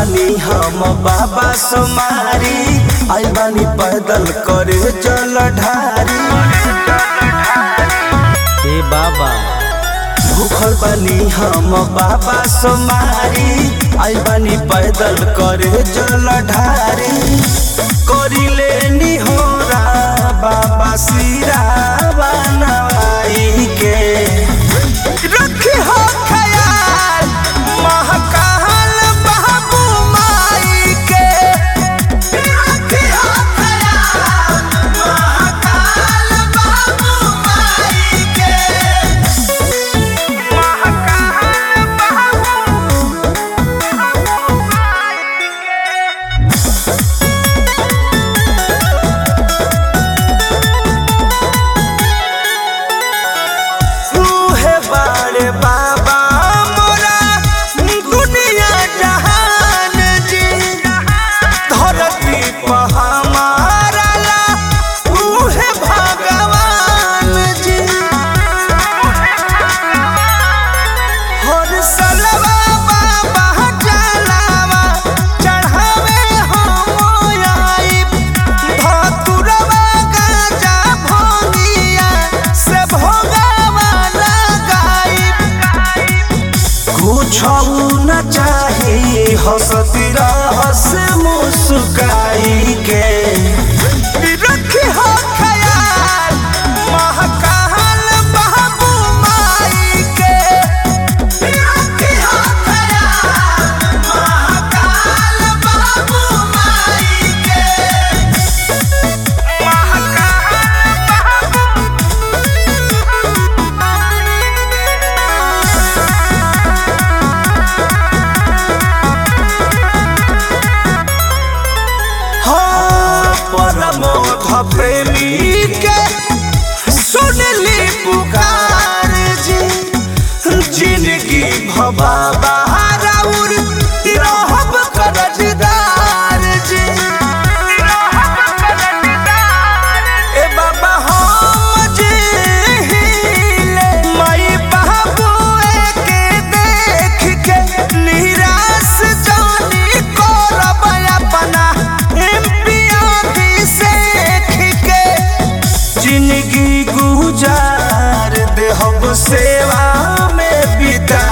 बानी हम बाबा सुमारी आई बानी पैदल करे जल ढारी हे बाबा भूखल बानी हम बाबा सुमारी आई बानी पैदल करे जल ढारी करिले निहोरा बाबा सिरा बनवाई के रखी हो ख्याल महकाल बाबू माई के रखी हो ख्याल महकाल बाबू माई के तूहे बारे बाबा मोरा दुनिया जहान जी धरती पर हमारा ला तूहे भगवान जी हर सलवा बाबा जलावा चढ़ावे हम आइब धतुरवा गाजा भोगिया से भोगावा लगाइब कुछ न चाही हंसती रहस मुस्काई के रखी हो ख्याल महकाल बाबू माई के रखी हो ख्याल महकाल बाबू माई के हाँ, परमोध प्रेमी के सुनली पुकार जी जिंदगी भबाबा राउर रहब करजदार जी ए बाबा हम जी हिले माई बाबुए के देख के निराश जानी करब अपना एम्पिया सेख के जिंदगी गुजार देहब सेवा में बिता